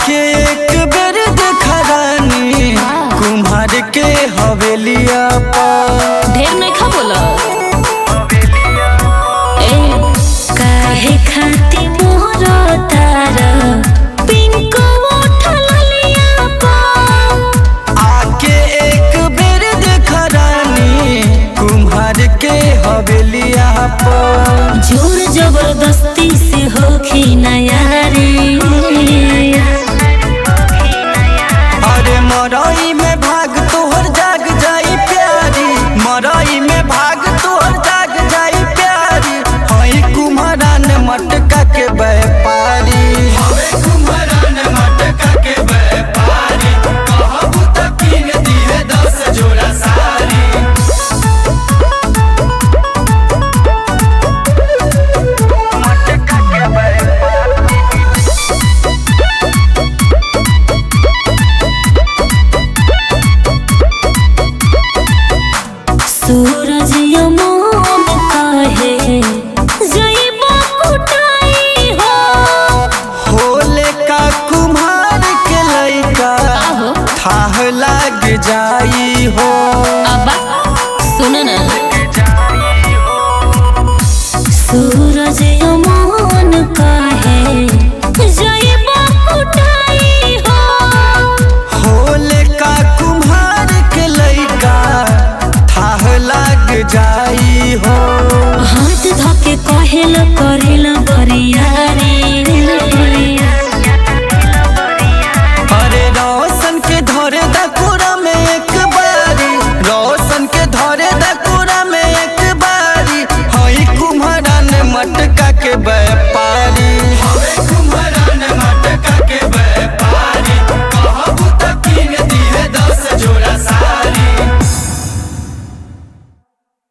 आके एक बेर देखा रानी कुम्हार के हवेलिया पर ढेर नहीं खा बोला ए काहे खाती मोर तार पिंक उठल लिया पा आके एक बेर देखा रानी कुम्हार के हवेलिया पर जोर जबरदस्ती से होखी नयारी अरे मरई में भाग तोहर जाग जाई प्यारी मरई में भाग तोहर जाग जाई प्यारी हई कुम्हारान मटका के व्यापारी कुम्हारान मटका के व्यापारी कहबू त कीन दिए दस जोड़ा सारी मटका के व्यापारी सूरज यमोन काहे जइबो कुटाई हो होले का कुम्हार के लइका आहो थाह लाग जाई हो अब्बा सुन ना सूरज यमोन काहे जइबो कुटाई हो होले का कुम्हार के लइका थाह लाग जाई हो हाथ धके कहेल करेल बरियारी अरे रोशन के धरे दा कोरा में एक